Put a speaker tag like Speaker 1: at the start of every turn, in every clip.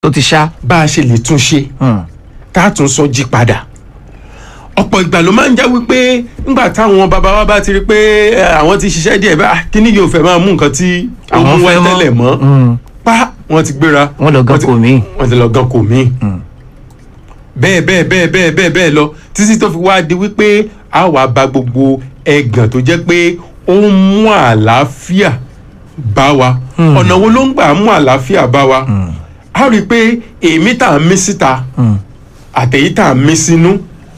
Speaker 1: ó ti ṣá.
Speaker 2: bá a ṣe lè tún ṣe
Speaker 1: Hmm.
Speaker 2: tá a tún sọ jí padà ọ̀pọ̀ ìgbà ló máa ń já wípé ńgbà táwọn bàbá wa bá ti rí pé eh, àwọn ti ṣiṣẹ́ díẹ̀ bá kíní yóò fẹ́ máa mú nǹkan tí ó
Speaker 1: Àwọn
Speaker 2: mú wá
Speaker 1: fẹ́ mọ́.
Speaker 2: tẹ́lẹ̀ mọ́
Speaker 1: Hmm.
Speaker 2: pa wọ́n ti gbéra
Speaker 1: Wọ́n lọ gan
Speaker 2: ti-
Speaker 1: kò míì.
Speaker 2: wọ́n ti lọ gan kò míì bẹ́ẹ̀ bẹ́ẹ̀ bẹ́ẹ̀ bẹ́ẹ̀ bẹ́ẹ̀ bẹ́ẹ̀ lọ títí tó fi wá di wípé a wàá ba gbogbo ẹ̀gàn tó jẹ́ pé ó ń mú àlàáfíà bá wa ọ̀nà wo ló ń gbà mú àlàáfíà bá wa a rí i pé èémí tá à ń mí síta àtẹ̀yí tá à ń mí sínú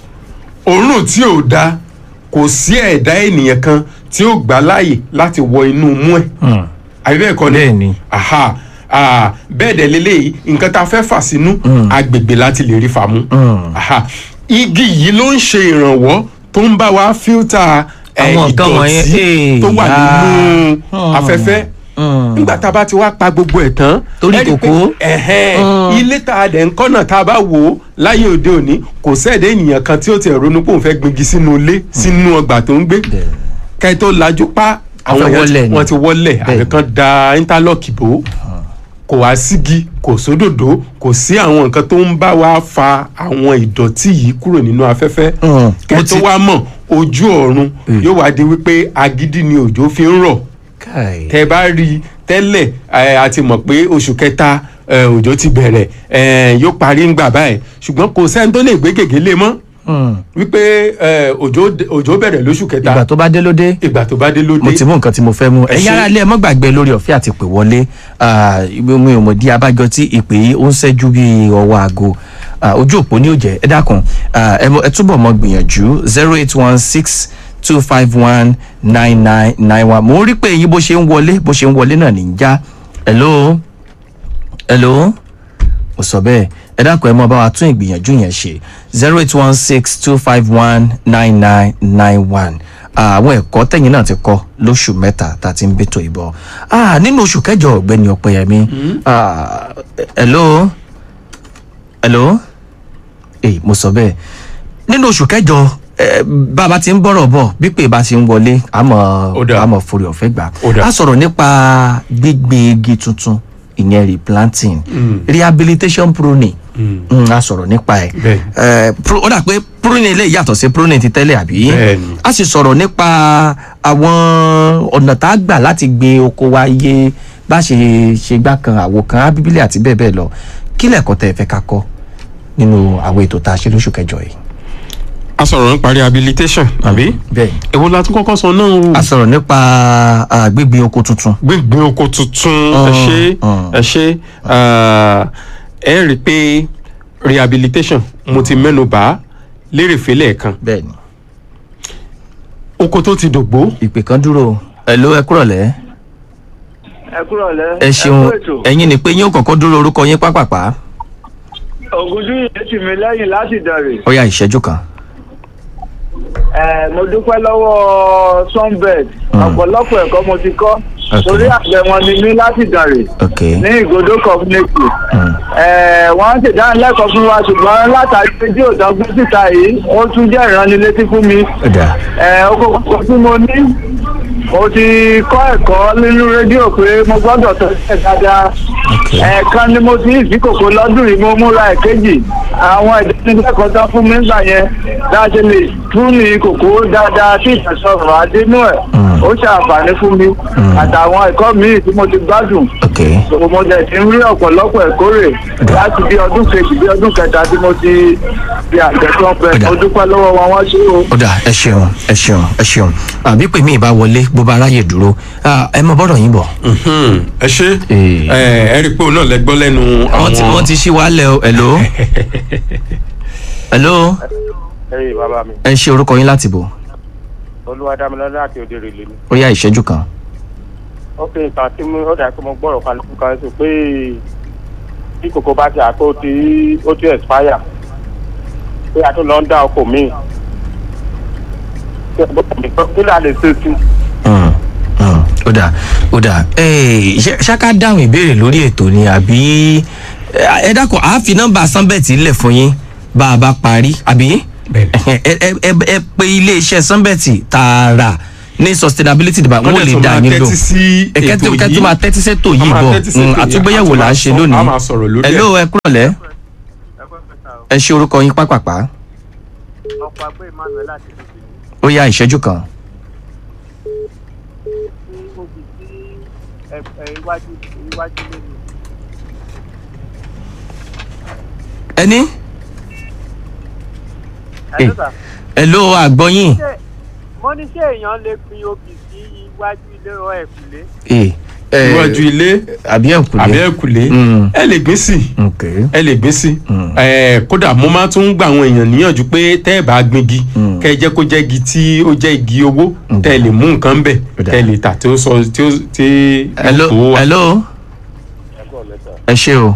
Speaker 2: òórùn tí ò da kò sí ẹ̀dá ènìyàn kan tí ó gbà láàyè láti wọ inú mú ẹ̀
Speaker 1: Hmm.
Speaker 2: àbí bẹ́ẹ̀ kọ́ ni
Speaker 1: Bẹ́ẹ̀ ni.
Speaker 2: aha ah, bẹ́ẹ̀ dẹ̀ leléyìí nǹkan tá a fẹ́ fà sínú agbègbè láti lè rí fà mú
Speaker 1: Mm.
Speaker 2: aha igi yìí ló ń ṣe ìrànwọ́ tó ń bá wa fíltà eh,
Speaker 1: Àwọn nǹkan wọ̀nyẹn,
Speaker 2: ìdọ̀tí tó wà
Speaker 1: eh,
Speaker 2: nínú
Speaker 1: ah.
Speaker 2: afẹ́fẹ́
Speaker 1: Mm.
Speaker 2: nígbà tá a bá ti wá pa gbogbo ẹ̀ tán
Speaker 1: Torí
Speaker 2: ẹ rí i pé,
Speaker 1: kòkó.
Speaker 2: ẹ̀hẹ́n,
Speaker 1: Mm.
Speaker 2: ilé tá a dẹ̀ ń kọ́nà tá a bá wò ó láyé òde òní kò sẹ́ẹ̀dẹ̀ ènìyàn kan tí ó ti ronú pé òun fẹ́ gbingi sínú ilé sínú ọgbà tó ń gbé kẹ́ ẹ tó lajú pa àwọn
Speaker 1: fẹ́
Speaker 2: èèyàn
Speaker 1: wọlé
Speaker 2: ti-
Speaker 1: ni.
Speaker 2: wọ́n ti wọlé
Speaker 1: Bẹ́ẹ̀ ni.
Speaker 2: àbí kan da interlock bò ó kò wá sígi kò sódòdó kò sí àwọn nǹkan tó ń bá wa fa àwọn ìdọ̀tí yìí kúrò nínú afẹ́fẹ́
Speaker 1: Mm.
Speaker 2: kẹ́
Speaker 1: Mo
Speaker 2: tó
Speaker 1: ti-
Speaker 2: wá mọ̀ ojú ọ̀run yóò wá di wípé agídí ni òjò fi ń rọ̀
Speaker 1: Kai.
Speaker 2: tẹ bá rí i tẹ́lẹ̀ ẹ, a ti mọ̀ pé oṣù kẹta ẹ, òjò ti bẹ̀rẹ̀ ẹ, yóò parí ń gbà báyìí ṣùgbọ́n kò sẹ́ni tó lè gbé gègé lé mọ́
Speaker 1: Hmm.
Speaker 2: wípé ẹ, òjò òjò bẹ̀rẹ̀ lóṣù kẹta
Speaker 1: ìgbà tó bá dé ló dé.
Speaker 2: ìgbà tó bá dé ló
Speaker 1: mo
Speaker 2: dé
Speaker 1: ti mú nǹkan tí mo fẹ́ mú
Speaker 2: Ẹ
Speaker 1: ẹ̀yin
Speaker 2: ṣé.
Speaker 1: ará ilé ẹ mọ́ gbàgbé lórí ọ̀fẹ́ àti pè wọlé Ah, ibi mi ò mọ̀ di abájọ tí ìpè yìí ó ń ṣẹ́jú bí ọwọ́ aago Ah, ojú òpó ní òjẹ́ ẹ dákun ah, ẹ mọ- ẹ túbọ̀ mọ gbìyànjú zero eight one six two five one nine nine nine one mo ń rí pé èyí bó ṣe ń wọlé bó ṣe ń wọlé náà ní í já hello hello mo sọ bẹ́ẹ̀ ẹ dákun ẹ mọ bá wa tún ìgbìyànjú yẹn ṣe zero eight one six two five one nine nine nine one àwọn ẹ̀kọ́ tẹ̀yìn náà ti kọ́ lóṣù mẹ́ta tá a ti ń bètò ìbọn Ah, nínú oṣù kẹjọ ọ̀gbẹ́ni ọ̀pẹ̀yẹmí Ah, hello hello èyí mo sọ bẹ́ẹ̀ nínú oṣù kẹjọ eh, bá a bá ti ń bọ̀rọ̀ bọ̀ bí pé bá ti ń wọlé àmọ́
Speaker 2: Ó dáa.
Speaker 1: àmọ́ forí ọ̀fẹ́ gbà
Speaker 2: Ó dáa.
Speaker 1: á sọ̀rọ̀ nípa gbígbin igi tuntun ìyẹn replanting rehabilitation pruning Mm, a sọ̀rọ̀ nípa ẹ̀
Speaker 2: Bẹ́ẹ̀.
Speaker 1: Eh, pro- ó dà pé pruning lè yàtọ̀ sí pruning ti tẹ́lẹ̀ àbí
Speaker 2: Bẹ́ẹ̀ni.
Speaker 1: a sì sọ̀rọ̀ nípa àwọn ọ̀nà tá a gbà láti gbin oko wa iye bá ṣe ṣe gbá kan àwo kan ábíbílì àti bẹ́ẹ̀ bẹ́ẹ̀ lọ kí lẹ̀kọ́ tẹ́ ẹ fẹ́ ká kọ́ nínú àwọn ètò tá a ṣe lóṣù kẹjọ yìí.
Speaker 2: a sọ̀rọ̀ nípa rehabilitation àbí
Speaker 1: bẹ́ẹ̀
Speaker 2: èwo la tún kọ́kọ́ sọ náà o
Speaker 1: a sọ̀rọ̀ nípa ah, gbígbin oko tuntun.
Speaker 2: gbígbin oko tuntun ẹ ṣe
Speaker 1: Mm.
Speaker 2: ẹ ṣe ah, ẹ rí i pé rehabilitation mo ti mẹ́nu bà lérèfé lẹ́ẹ̀kan
Speaker 1: bẹ́ẹ̀ ni
Speaker 2: oko tó ti dògbó
Speaker 1: ìpè kan dúró ẹ ló ẹ kúrọ̀lẹ́
Speaker 3: ẹ kúrò lẹ.
Speaker 1: ẹ ṣeun
Speaker 3: kú ètò.
Speaker 1: ẹ̀yin ni pé yín ó kọ́kọ́ dúró orúkọ yín pápápá
Speaker 3: ògùdú yìí tì mí lẹ́yìn láti dàrè.
Speaker 1: ó yá ìṣẹ́jú kan.
Speaker 3: ẹ mo dúpẹ́ lọ́wọ́ sunbed ọ̀pọ̀lọpọ̀ ẹ̀kọ́ mo ti kọ́
Speaker 1: Ok.
Speaker 3: torí àgbẹ̀ wọn ni mí láti dàrè
Speaker 1: ok
Speaker 3: ní ìgòdó community.
Speaker 1: Mm.
Speaker 3: ẹ wọ́n ń ṣèdánilẹ́kọ̀ọ́ fún wa ṣùgbọ́n látàrí pé tí òtán gbé síta yìí ó tún jẹ́ ìránnilétí fún mi.
Speaker 1: ó dà
Speaker 3: ẹ oko kọ̀ọ̀kan tí mo ní mo ti kọ́ ẹ̀kọ́ nínú rédíò pé mo gbọ́dọ̀ tọ́jú ẹ̀ dáadáa
Speaker 1: ok
Speaker 3: ẹ̀ẹ̀kan ni mo ti ìsíkòkò lọ́dún yìí mo múra ẹ̀kejì àwọn ìdánilẹ́kọ̀ọ́ tán fún mi nígbà yẹn dáṣe lè tún ní kòkó dáadáa tí ìfẹsọ̀rọ̀ adínú ẹ̀
Speaker 1: Mm.
Speaker 3: ó ṣe àǹfààní fún mi àtàwọn ẹ̀kọ́ míì tí mo ti gbádùn
Speaker 1: ok
Speaker 3: so mo dẹ̀ ti ń rí ọ̀pọ̀lọpọ̀ ẹ̀kórè láti bí ọdún kejì bí ọdún kẹta tí mo ti di àgbẹ̀ tó ń pẹ́
Speaker 1: Ọ̀dà.
Speaker 3: mo dúpẹ́ lọ́wọ́ wọn wọ́n ṣe o.
Speaker 1: ó dà ẹ ṣeun ẹ ṣeun ẹ ṣeun àbí pè mí ìbá wọlé bó bá ráyè dúró Ah, ẹ mọ bọ́dọ̀ yín bọ̀.
Speaker 2: Mhm. ẹ ṣe
Speaker 1: Eh.
Speaker 2: ẹ ẹ rí i pé òun náà lẹ gbọ́ lẹ́nu
Speaker 1: wọ́n ti wọ́n ti ṣí wálẹ̀ o hello hello
Speaker 4: ẹyìn bàbá mi
Speaker 1: ẹ ṣe orúkọ yín láti bò
Speaker 4: olúwadámilọ́lá àti òde rèlè ni
Speaker 1: ó yá ìṣẹ́jú kan.
Speaker 4: ó fi nǹkan tí mo ó dà pé mo gbọ́rọ̀ kálukú kan sí pé bí kòkó bá ti àpò tí ó ti expire pé a tún lọ ń dá ọkọ̀ míì kí ló lè ṣe sí
Speaker 1: Mm, mm, ó dà ó dà Eh, ṣé- ṣáká dáhùn ìbéèrè lórí ètò ni àbí eh, ẹ dákun àá fi nọ́mbà sanbẹ̀tì lẹ̀ fún yín bá a bá parí àbí
Speaker 2: Bẹ́ẹ̀ni.
Speaker 1: ẹ ẹ ẹ ẹ pe iléeṣẹ́ sanbẹ̀tì tààrà ní sustainability department wọn ò lè dá yín lò
Speaker 2: tẹ́tí sí
Speaker 1: ẹ̀kẹ́
Speaker 2: ètò
Speaker 1: tó
Speaker 2: yìí
Speaker 1: máa tẹ́tí sẹ́tò
Speaker 2: Wọ́n
Speaker 1: yìí
Speaker 2: máa
Speaker 1: bọ̀
Speaker 2: tẹ́tí sétò
Speaker 1: Mm,
Speaker 2: yìí,
Speaker 1: àtúgbéyẹ̀wò
Speaker 2: a
Speaker 1: là ń
Speaker 2: máa
Speaker 1: ṣe
Speaker 2: sọ-
Speaker 1: lónìí
Speaker 2: a máa sọ̀rọ̀ lórí ẹ̀.
Speaker 1: hello ẹ kúrọ̀lẹ́ ẹ ṣe orúkọ yín pápápá
Speaker 4: ọkọ̀ agbé emmanuel àti ìdíje
Speaker 1: ó yá ìṣẹ́jú kan
Speaker 4: tí ó fi sí iwájú iwájú lẹ́nu.
Speaker 1: ẹni
Speaker 4: Hello, sir.
Speaker 1: hello àgbọ̀yìn
Speaker 4: Ṣé- mo ní ṣé èèyàn lè gbin obì sí iwájú ilé ọ ẹ̀kúlé.
Speaker 1: Eh, eh,
Speaker 2: iwájú ilé
Speaker 1: àbí ẹ̀kúlé
Speaker 2: àbí ẹ̀kúlé
Speaker 1: Mm.
Speaker 2: ẹ lè gbé sí i
Speaker 1: ok
Speaker 2: ẹ lè gbé sí
Speaker 1: Mm.
Speaker 2: ẹ kódà mo máa tún gba àwọn èèyàn níyànjú pé tẹ́ ẹ bá gbingi
Speaker 1: Mm.
Speaker 2: kẹ́ ẹ jẹ́ kó jẹ́ igi tí ó jẹ́ igi owó
Speaker 1: Mm.
Speaker 2: tẹ́ ẹ lè mú nǹkan bẹ̀
Speaker 1: Ó dáa.
Speaker 2: tẹ́ ẹ lè tà tí ó sọ tí ó tí
Speaker 1: hello
Speaker 2: yóò tó wà.
Speaker 1: hello ẹ ṣe o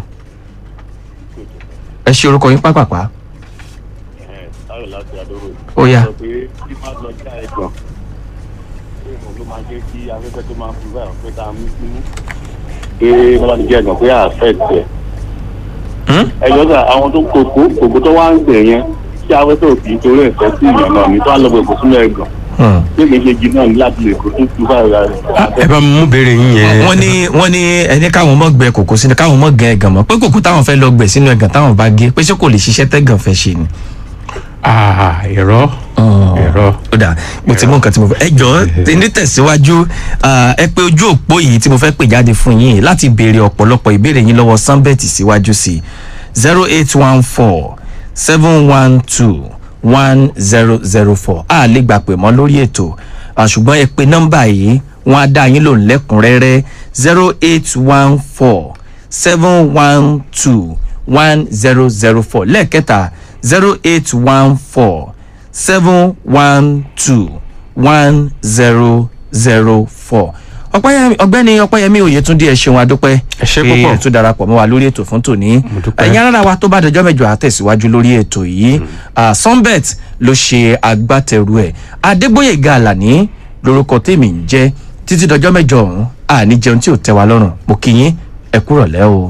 Speaker 1: ẹ ṣe orúkọ yín pápápá
Speaker 5: táyọ̀ láti adóró yìí.
Speaker 1: ó yá
Speaker 5: sọ pé kí má lọ já ẹ̀gbọ́n pé òun ló máa jẹ́ kí afẹ́fẹ́ tó máa fi báyọ̀ pé tá a mú sínú. pé wọ́n bá ti jẹ́ ẹ̀gbọ́n pé affect ẹ̀.
Speaker 1: Hmm?
Speaker 5: ẹ̀jọ̀ sà àwọn tó kòkó kòkó tó wá ń gbẹ̀ yẹn tí afẹ́fẹ́ ò kì í torí ẹ̀fẹ́ sí ìyàn náà ní tó wá lọ bọ̀ èkó sínú ẹ̀gbọ́n.
Speaker 1: Hmm.
Speaker 5: pé kì í ṣe igi náà ní láti lè kó tó fi báyọ̀ rẹ̀.
Speaker 2: ẹ bá mi mú béèrè yín yẹn.
Speaker 1: wọ́n ní wọ́n ní ẹni káwọn mọ̀ gbẹ kòkó sínú káwọn mọ̀ gẹ ẹ̀gàn mọ́ pé kòkó táwọn fẹ́ lọ gbẹ̀ sínú ẹ̀gàn táwọn bá gé pé ṣé kò lè ṣiṣẹ́ tẹ́gàn fẹ́ ṣe ni.
Speaker 2: Ah, ẹ̀rọ ẹ̀rọ.
Speaker 1: ó dà mo ti mú nǹkan tí mo fẹ́ ẹ jọ ní tẹ̀síwájú ah, ẹ pé ojú òpó yìí tí mo fẹ́ pè jáde fún yín láti béèrè ọ̀pọ̀lọpọ̀ ìbéèrè yín lọ́wọ́ sanbet síwájú sí zero eight one four seven one two one zero zero four a lè gbà pé mọ́ lórí ètò ah, ṣùgbọ́n ẹ pé nọ́mbà yìí wọ́n á dá yín lòun lẹ́kùnrẹ́rẹ́ zero eight one four seven one two one zero zero four lẹ́ẹ̀kẹta zero eight one four seven one two one zero zero four ọpẹ́yẹmí ọ̀gbẹ́ni ọpẹ́yẹmí oyètúndí ẹ ṣeun adúpẹ́
Speaker 2: Ẹ ṣé
Speaker 1: pé
Speaker 2: púpọ̀.
Speaker 1: ẹ tún darapọ̀ mọ́ wa lórí ètò fún tòní
Speaker 2: dúpẹ́.
Speaker 1: ẹ̀yin arára wa tó bá dọjọ́ mẹ́jọ àtẹ̀síwájú lórí ètò yìí Ah, sunbet ló ṣe agbátẹrù ẹ̀ adégbòyèga àlàní lórúkọ tèmi ń jẹ́ títí dọjọ́ mẹ́jọ ọ̀hún àní jẹun tí ò tẹ́ wa lọ́rùn mo kí yín ẹ kúrọ̀lẹ́ o.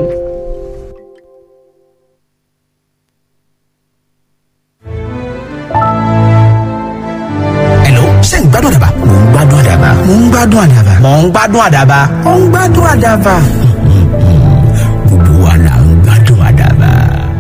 Speaker 6: Hello, ṣé ń gbádùn àdàbà? Mò ń gbádùn àdàbà. Mò ń gbádùn àdàbà. Mò ń gbádùn àdàbà. Mò ń gbádùn àdàbà. Gbogbo wa là ń gbádùn àdàbà.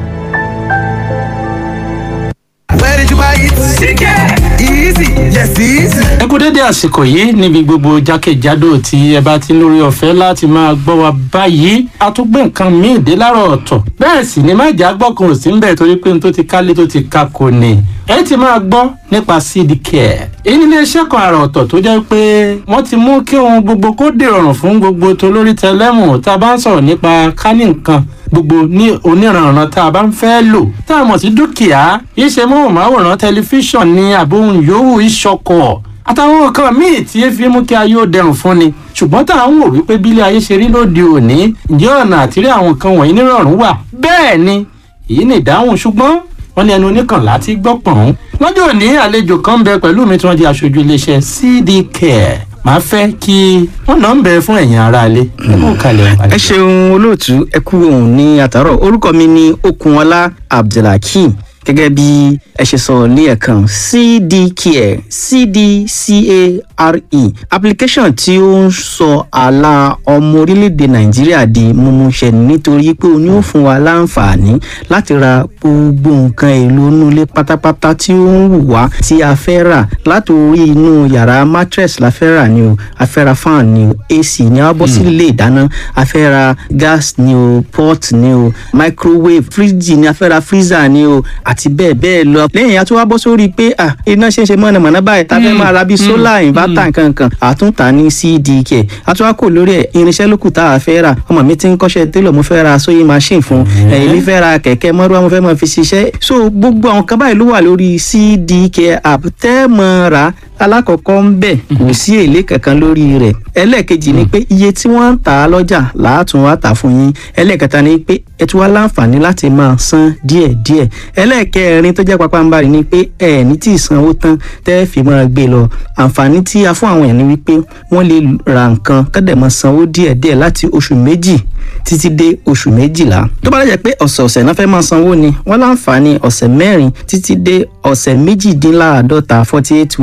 Speaker 6: Where did you buy it? Chicken! Easy! Yes, easy!
Speaker 7: ẹ kú dédé àsìkò yìí níbi gbogbo jákèjádò tí ẹ bá ti ń lórí ọ̀fẹ́ láti máa gbọ́ wa báyìí a tún gbé nǹkan míì dé láàárọ̀ ọ̀tọ̀ bẹ́ẹ̀ sì ni má jà gbọ́kàn ò sí ń bẹ̀ torí pé n tó ti kálé tó ti ka kò ní ẹ ti máa gbọ́ nípa seed care èyí nílé iṣẹ́ kan àrà ọ̀tọ̀ tó jẹ́ pé wọ́n ti mú kí ohun gbogbo kó dèrọ̀rùn fún gbogbo tolórí tẹlẹ́mù tá a bá ń sọ̀rọ̀ nípa kánì nǹkan gbogbo ní oníranran tá a bá ń fẹ́ lò tá a mọ̀ sí dúkìá iṣẹ́ móhùnmáwòrán tẹlifíṣàn ní àbóhùn yòówù ìṣọkọ̀ àtàwọn nǹkan míì tí ẹ fi mú kí ayé ó dẹrùn fún ni ṣùgbọ́n tá à ń wò wípé bílé ayé ṣe rí lóde òní ǹjẹ́ ọ̀nà àtìrí àwọn nǹkan wọ̀nyí nírọ̀rùn wà bẹ́ẹ̀ ni èyí ni ìdáhùn ṣùgbọ́n wọ́n ní ẹnu oníkànlá ti gbọ́ pọ̀n. lọ́jọ́ òní àlejò kan ń bẹ pẹ̀lú mi tí wọ́n di aṣojú iléeṣẹ́ cd care màá fẹ́ kí wọ́n náà ń bẹ fún ẹ̀yin aráalé ẹ kú kalẹ̀
Speaker 8: ẹ ṣeun olóòtú ẹ kú òun ní àtàrọ orúkọ mi ní okunọlá abdulhakeem gẹ́gẹ́ bí ẹ ṣe sọ ní ẹ̀kan cdcare cdcare application tí ó ń sọ àlà ọmọ orílẹ̀-èdè nàìjíríà di mímúṣẹ nítorí pé o ní ó fún wa láǹfààní láti ra gbogbo nǹkan èlò inú ilé pátápátá tí ó ń wù wá tí a fẹ́ rà látòrí inú yàrá mattress la fẹ́ rà ni o a fẹ́ ra fan ni o ac ni a bọ́ sí ilé ìdáná a fẹ́ ra gas ni o pot ni o microwave fridge ni a fẹ́ ra freezer ni o àti bẹ́ẹ̀ bẹ́ẹ̀ lọ lẹ́yìn a tún wá bọ́ sórí pé ah iná ṣe ń ṣe mọ̀nàmọ́ná báyìí tá a fẹ́ máa ra bíi solar inverter nkankan àtúntà ní cdk a tún wá kò lórí ẹ̀ irinṣẹ́ lókù tá a fẹ́ rà ọmọ mi ti ń kọ́ṣẹ́ télọ̀ mo fẹ́ ra sewing machine fún ẹ̀yìn mi fẹ́ ra kẹ̀kẹ́ mọ́rúwá mo fẹ́ máa fi ṣiṣẹ́ so gbogbo àwọn kan báyìí ló wà lórí cdk app tẹ́ mọ́ ra alákọ̀ọ́kọ́ ń bẹ̀ kò sí èlé kankan lórí rẹ̀ ẹlẹ́ẹ̀kejì ni pé iye tí wọ́n ń tà á lọ́jà làátún wá tà fún yín ẹlẹ́ẹ̀kẹta ni pé ẹ tún wá láǹfààní láti máa san díẹ̀díẹ̀ ẹlẹ́ẹ̀kẹrin tó jẹ́ papambarì ni pé ẹ ní tí ì sanwó tán tẹ́ ẹ fi máa gbé lọ àǹfààní tí a fún àwọn èèyàn ni wípé wọ́n lè ra nǹkan kọ́dẹ̀ máa sanwó díẹ̀díẹ̀ láti oṣù méjì títí dé oṣù méjìlá tó bá lẹ́jẹ̀ pé ọ̀sẹ̀ọ̀sẹ̀ náà fẹ́ máa sanwó ni wọ́n láǹfààní ọ̀sẹ̀ mẹ́rin títí dé ọ̀sẹ̀ méjìdínláàádọ́ta forty eight weeks nìyẹn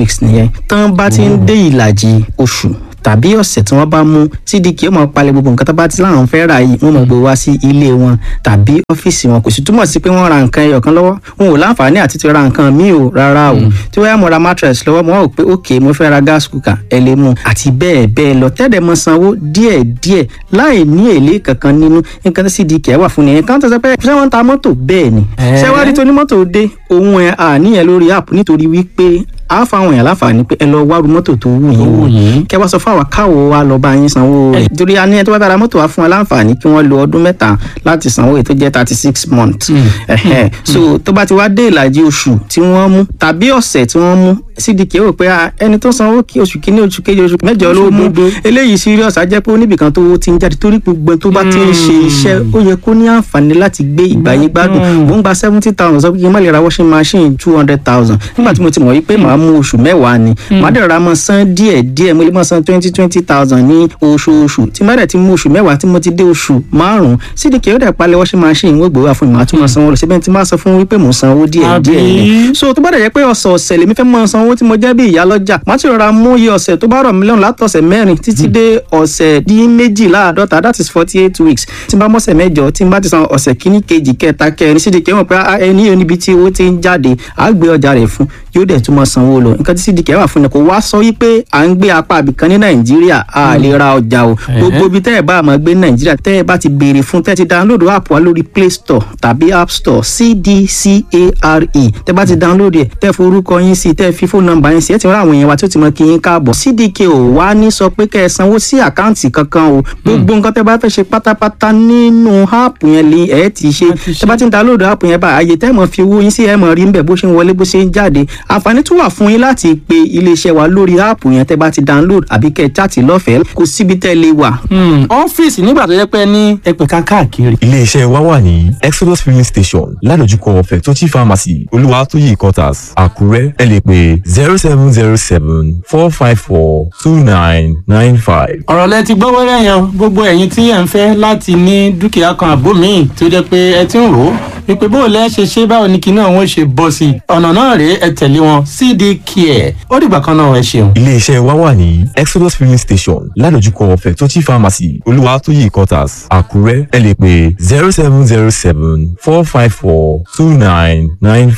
Speaker 8: yẹn tán bá ti ń dé ìlàjì oṣù tàbí ọ̀sẹ̀ tí wọ́n bá mú cdk ó máa palẹ̀ gbogbo nǹkan tó bá ti láwọn fẹ́ rà yìí wọ́n máa gbé wá sí ilé wọn tàbí ọ́fíìsì wọn kò sì túmọ̀ sí pé wọ́n ra nǹkan ẹyọ kan lọ́wọ́ wọn ò láǹfààní àti ti ra nǹkan míì o rárá o tí wọ́n yá mo ra mattress lọ́wọ́ mo wá wò pé ok mo fẹ́ ra gas cooker ẹ lè mú àti bẹ́ẹ̀ bẹ́ẹ̀ lọ tẹ́lẹ̀ mọ sanwó díẹ̀ díẹ̀ láì ní èlé kankan nínú nǹkan tí cdk wà fún nìyẹn kan tó sọ pé ṣé wọ́n ń ta mọ́tò bẹ́ẹ̀ ni ṣé wàá rí tó ní mọ́tò dé òun ẹ̀ àníyàn lórí app nítorí wípé a fáwọn èèyàn láǹfààní pé ẹ lọ wárú mọ́tò tó wù yín wò kẹ wá sọ fún àwa káwo wa lọ bá yín sanwó rẹ̀ torí a ní ẹ tó bá bára mọ́tò wa fún wa láǹfààní kí wọ́n lo ọdún mẹ́ta láti sanwó èyí tó jẹ́ thirty six months ẹ̀hẹ́ so tó bá ti wá dé ìlàjì oṣù tí wọ́n mú tàbí ọ̀sẹ̀ tí wọ́n mú cdk rò pé ẹni tó sanwó kí oṣù kínní oṣù kejì oṣù mẹ́jọ ló mú eléyìí serious á jẹ́ pé oníbìkan tó ti ń jáde torí gbogbo tó bá ti ń ṣe iṣẹ́ ó yẹ kó ní àǹfààní láti gbé ìgbà yín gbádùn mò ń gba seventy thousand sọ pé kí n má lè ra washing machine two hundred thousand nígbà tí mo ti mọ̀ wípé màá mú oṣù mẹ́wàá ni màá dẹ̀ ra mọ́ san díẹ̀ díẹ̀ mo lè mọ́ san twenty twenty thousand ní oṣooṣù tí má dẹ̀ ti mú oṣù mẹ́wàá tí mo ti dé oṣù márùn-ún cdk ó dẹ̀ palẹ̀ washing machine wọ́n gbowó àfọ̀n màá tún mọ́ sanwó lọ síbẹ̀ tí máa sọ fún wípé mò ń sanwó díẹ̀ díẹ̀ ni so tó bá dẹ̀ jẹ́ pé ọ̀sọ̀ọ̀sẹ̀ lèmi fẹ́ mọ́ sanwó tí mo jẹ́ bí ìyá lọ́jà màá ti rọra mú iye ọ̀sẹ̀ tó bá rọ̀ mí lọ́rùn látọ̀sẹ̀ mẹ́rin títí dé ọ̀sẹ̀ dín méjìláàdọ́ta that is forty eight weeks tí n bá mọ́sẹ̀ mẹ́jọ tí n bá ti san ọ̀sẹ̀ kíní kejì kẹta kẹrin cdk mọ̀ pé ẹni yóò níbi tí owó ti ń jáde àá gbé ọjà rẹ̀ fún yóò dẹ̀ tún mọ́ sanwó lọ nǹkan tí cdk wà fún ni kò wá sọ wípé à ń gbé apá àbìkan ní nàìjíríà a lè ra ọjà o gbogbo ibi tẹ́ ẹ̀ bá máa gbé ní nàìjíríà tẹ́ ẹ̀ bá ti béèrè fún tẹ́ ẹ ti download app wa lórí play store tàbí app store cdcare tẹ́ bá ti download ẹ̀ tẹ́ forúkọ yín sí tẹ́ fi fóònù nọ́mbà yín sí ẹ̀ ti rán àwọn èèyàn wa tí ó ti mọ kí yín káàbọ̀ cdk ò wá ní sọ pé kẹ́ ẹ sanwó sí àkáǹtì kankan o gbogbo nǹkan tẹ́ bá fẹ́ ṣe pátápátá nínú app yẹn lè ẹ̀ ti ṣe tẹ́ bá ti download app yẹn bá àyè tẹ́ mọ̀ fi owó yín sí ẹ̀ mọ̀ rí ń bẹ̀ bó ṣe ń wọlé bó ṣe ń jáde àǹfààní tún wà fún yín láti pe iléeṣẹ́ wa lórí áàpù yẹn tẹ́ bá ti download àbí kẹ́ ẹ chaàtì lọ́fẹ̀ẹ́ kò síbi tẹ́ lè wà.
Speaker 7: ọ́fíìsì nígbà tó yẹ pé ní ẹgbẹ̀ka káàkiri.
Speaker 9: iléeṣẹ́ wa wà ní exodus filling station ládojúkọ fẹ̀tọ́tì pharmacy olúwatóyè quarters àkúrẹ́ ẹ lè pè zero seven zero seven four five four two nine nine five.
Speaker 7: ọ̀rọ̀ lẹ ti gbọ́ wẹ́rẹ́ yẹn gbogbo ẹ̀yin tí ẹ̀ ń fẹ́ láti ní dúkìá kan àbó míì tó jẹ́ pé ẹ ti ń rò ó wípé bó o lẹ́ ṣe ṣe báwo ni kinní àwọn ṣe bọ́ sí i ọ̀nà náà rèé ẹ tẹ̀lé wọn cd care ó dìgbà kan náà ẹ ṣeun.
Speaker 9: iléeṣẹ́ wa wà ní exodus filling station ládojúkọ fẹ̀tọ́tì pharmacy olúwatóyè quarters àkúrẹ́ ẹ lè pè zero seven zero seven four five four two nine nine